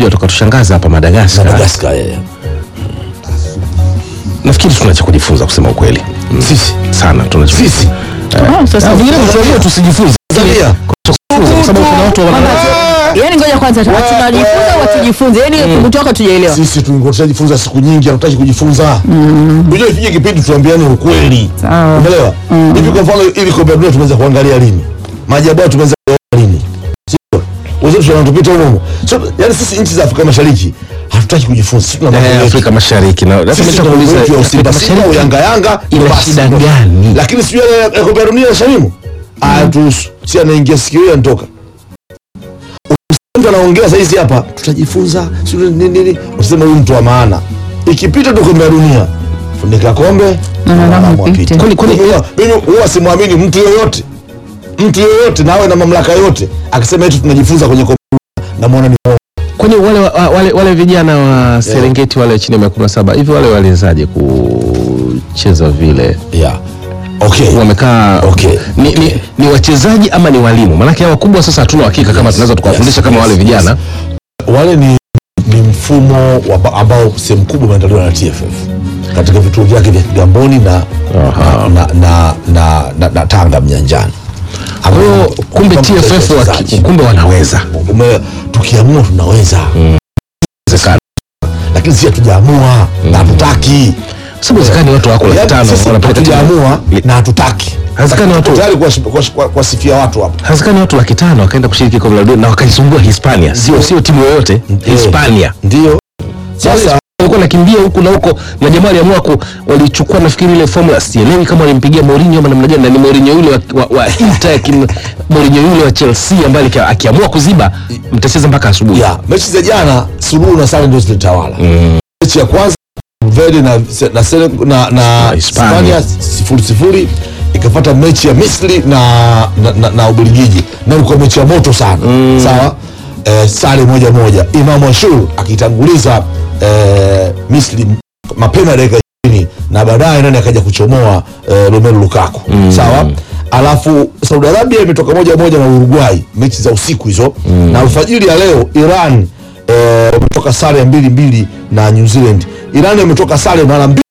watakuja wakatushangaza hapa Madagascar. Madagascar eh. Nafikiri tuna cha kujifunza kusema ukweli. Mm. Sisi Sana tuna cha sisi Ah, sasa Na vingine tunajua tusijifunze. Tanzania Kwa sababu kuna watu wana yani ngoja kwanza tunajifunza watujifunze yani kutoka tujaelewa sisi tulikuwa tushajifunza siku nyingi, hatutaki kujifunza. Unajua ifike kipindi tuambiane ukweli. Sawa. Umeelewa? Hivi kwa mfano ili kombe la dunia tumeweza kuangalia lini? Maajabu hayo tumeweza kuona lini? Sio? Wenzetu wanatupita huko huko. So, yani sisi nchi za Afrika Mashariki hatutaki kujifunza. Sisi tuna mambo Eh, yetu. Afrika Mashariki na sasa Sisi nimesha tuna kuuliza mambo yetu ya Simba Afrika Simba au Mashariki Yanga Yanga ina basi. shida gani? Lakini sio ile ya kombe la dunia Shamimu. Ah, tu si anaingia sikio hiyo anatoka. Mtu anaongea saa hizi hapa tutajifunza sio nini nini. Useme huyu mtu wa maana. Ikipita tu kombe la dunia funika kombe Na na mwanadamu mwanadamu apite. apite. Kwani- kwani- Huwa- mimi huwa simwamini mtu yoyote mtu yoyote na awe na mamlaka yote akisema eti tunajifunza kwenye kombe la dunia, namwona ni mwongo. Kwani wale, wa- wale, wale vijana wa Serengeti wale chini ya miaka kumi na saba hivi wale waliwezaje kucheza vile? yeah. okay. Wamekaa Okay. ni, ni, ni wachezaji ama ni walimu? Maanake hawa wakubwa sasa hatuna uhakika kama tunaweza tukawafundisha Yes, kama yes, wale vijana. yes. wale ni, ni mfumo wa, ambao sehemu kubwa umeandaliwa na TFF katika vituo vyake vya Kigamboni na, Aha. na, na, na, na, na Tanga Mnyanjani. Kwa hiyo kumbe TFF waki, kumbe wanaweza Ume- tukiamua tunaweza Inawezekana. lakini si hatujaamua na hatutaki Sababu inawezekana ni watu wako laki Yaani tano sisi wanapeleka timu. hatujaamua na hatutaki Haiwezekani watu- Tuko tayari kuwashi- kuwashi- kuwasifia watu hapa Haiwezekani watu laki tano wakaenda kushiriki kombe la dunia na wakaisumbua Hispania, sio sio timu yoyote Hispania. ndio sasa walikuwa nakimbia huku na huko na jamaa aliamua ku walichukua nafikiri ile formula sielewi kama walimpigia Mourinho ama namna gani na ni Mourinho yule wa, wa, wa Inter kim, Mourinho yule wa Chelsea ambaye alika- akiamua kuziba mtacheza mpaka asubuhi ya mechi za jana suluhu na sare ndio zilitawala mechi ya kwanza Verde na na, Sene- na, na Hispania. Hispania sifuri sifuri ikafuata mechi ya Misri na na, na, na Ubelgiji na ilikuwa mechi ya moto sana sawa eh, sare moja moja Imam Ashur akitanguliza eh, Misri mapema dakika ishirini na baadaye nani akaja kuchomoa eh, Romelu Lukaku sawa alafu Saudi Arabia imetoka moja moja na Uruguay mechi za usiku hizo na alfajiri ya leo Iran eh, wametoka sare ya mbili mbili na New Zealand Iran imetoka sare mara mbili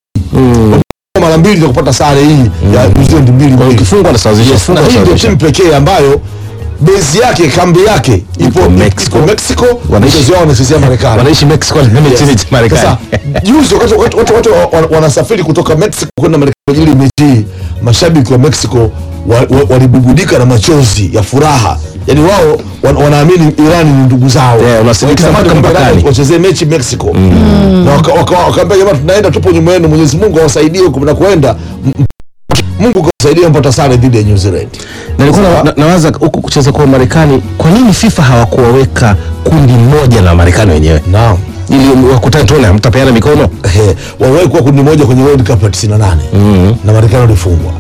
mara mbili za kupata sare hii ya New Zealand mbili mbili ukifungwa anasawazisha na funga hii ndio anasawazisha timu pekee ambayo base yake kambi yake ipo Ipo Mexico. ipo Mexico Wanaishi- mchezo wao wanachezea Marekani wanaishi Mexico na mechi ni Marekani sasa juzi wakati watu, watu, watu wa- wanasafiri kutoka Mexico kwenda Marekani kwa ajili ya mechi hii, mashabiki wa Mexico wa- wa- walibugudika na machozi ya furaha. Yani wao wan, wanaamini Iran ni ndugu zao, Yeah, wanasindikiza Wakitamani mpaka kwamba mpakani. Iran wachezee mechi Mexico na waka- waka- wakaambia jamaa, tunaenda tupo nyuma yenu, Mwenyezi Mungu awasaidie huko mnakoenda, M- m- Mungu kawasaidia mpata sare dhidi ya New Zealand. na nilikuwa na- na- nawaza huku kucheza kwa Marekani kwa nini FIFA hawakuwaweka kundi moja na Marekani wenyewe Naam. ili wakutane tuone hamtapeana mikono Ehe, waliwahi kuwa kundi moja kwenye World Cup ya 98 na Marekani walifungwa.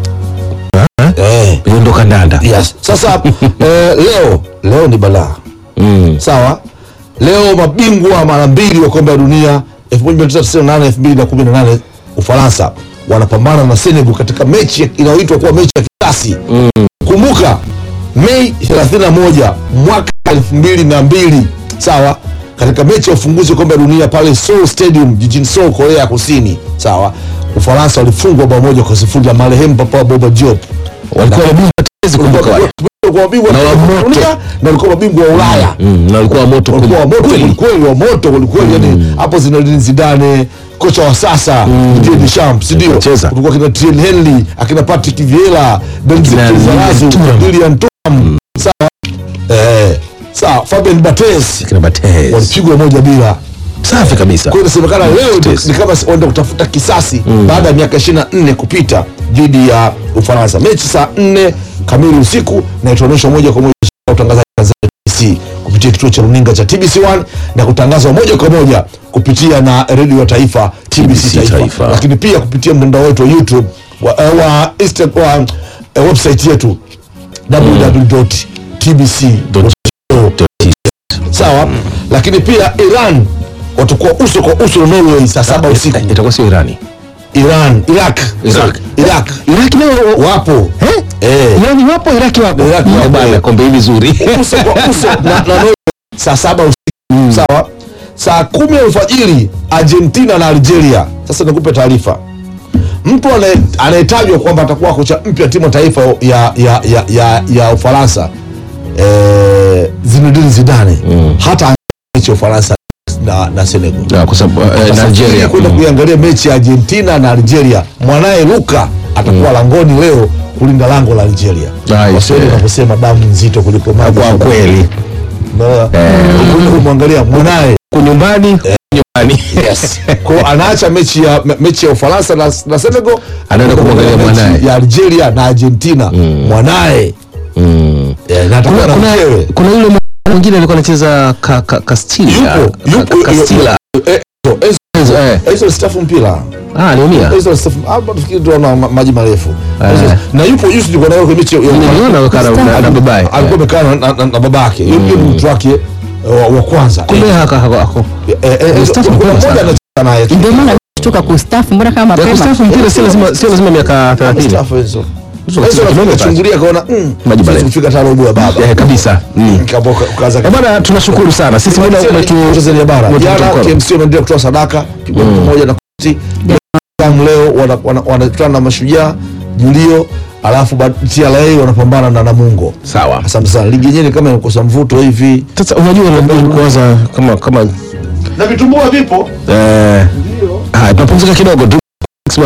Eh. hiyo ndo kandanda Yes. Sasa eh, leo leo ni balaa mm. sawa. Leo mabingwa mara mbili wa kombe la dunia 1998 2018 Ufaransa wanapambana na Senegal katika mechi inayoitwa kuwa mechi ya kisasi. Kumbuka Mei 31 mwaka 2002 sawa, katika mechi ya ufunguzi wa kombe la dunia pale Seoul Stadium jijini Seoul, Korea ya Kusini sawa, Ufaransa walifungwa bao moja kwa sifuri na marehemu Papa Boba Diop walikuwa mabingwa tetezi kumbuka wale walikuwa mabingwa Na wa wa moto. dunia na walikuwa mabingwa wa Ulaya mm. na walikuwa moto walikuwa wa moto kweli. kwelikweli wa moto kwelikweli yani hapo Zinedine Zidane kocha wa sasa Didier Deschamps si ndio Wacheza. kulikuwa kina Thierry Henry akina Patrick Vieira Benzique Akina Lizarazu Thuram. Lilian Thuram sawa eh sawa Fabien Barthez Kina Barthez. walipigwa moja bila safi kabisa kwa hiyo inasemekana leo ni- Barthez. ni kama wanaenda kutafuta kisasi baada ya miaka 24 kupita dhidi ya Ufaransa. Mechi saa 4 kamili usiku na itaonyeshwa moja kwa moja na utangazaji wa Tanzania TBC kupitia kituo cha runinga cha TBC1 na kutangazwa moja kwa moja kupitia na redio ya taifa TBC, TBC taifa. Taifa. lakini pia kupitia mtandao wetu wa YouTube wa, uh, wa, Insta, wa uh, website yetu www.tbc.co sawa, lakini pia Iran watakuwa uso kwa uso na Norway saa saba usiku. itakuwa sio Irani Iran, Iraq, Iraq. Iraq Iraki nao wapo eh eh, Irani wapo Iraki wapo Iraki wapo. Eh, bana kombe hili zuri uso kwa uso na, na Norway saa saba usiku sawa saa kumi alfajiri argentina na algeria sasa nikupe taarifa mtu anaye- anayetajwa kwamba atakuwa kocha mpya timu ya taifa ya, ya, ya, ya, ya ufaransa eh, zinedine zidane hata mechi ya ufaransa na, na senegal Na kwa sababu eh, na Safiri Algeria kwenda mm. kuiangalia mechi ya Argentina na Algeria. Mwanaye Luka atakuwa langoni leo kulinda lango la Algeria. Nice, Waswahili eh. wanaposema damu nzito kuliko maji. kwa kweli Unaona? Kwenda kumwangalia mwanaye kwa nyumbani nyumbani yes. Kwa anaacha mechi ya me- mechi ya Ufaransa na, na Senegal Anaenda kumwangalia mechi mwanaye. ya Algeria na Argentina mwanaye Mm. eh, na atakuwa kuna, na kuna, mkewe kuna yule mwingine alikuwa anacheza ka, ka, Castilla yupo Ka- yupo Ka- Castilla eh, Enzo- Enzo, eh. Enzo stafu mpira ah aliumia Enzo stafu hapa tufikiri tu ana ma- maji marefu Eh. Enzo- na yupo yusi tulikuwa nayo kwenye mechi ya niliona wakaa na- na- na babaye alikuwa amekaa na- na- na na babake Yule ni mtu wake eh, wa wa kwanza kumbe haka hako hako Eh, eh, eh, Mustafa kuna mapema mmoja sana. anacheza naye ndio maana tuka kustafu mbona kama ya mapema kustaafu mpira sio lazima sio lazima miaka 30 Mustafa Enzo Enzo Enzo kidogo anakuja basi. chungulia kaona mm, Maji siwezi marefu. kufika hata robo ya baba eh kabisa mm. Kaboka kaza Eh, bwana tunashukuru sana sisi muda umetu Tanzania bara umetupa jana mkono. KMC wameendelea kutoa sadaka pigwa pamoja na kuti Yanga leo wanakutana wana, wanakutana na mashujaa Julio alafu ba- TRA wanapambana na Namungo sawa asante sana ligi yenyewe ni kama inakosa mvuto hivi sasa unajua unajua kuanza kama kama na vitumbua vipo eh haya tunapumzika kidogo tu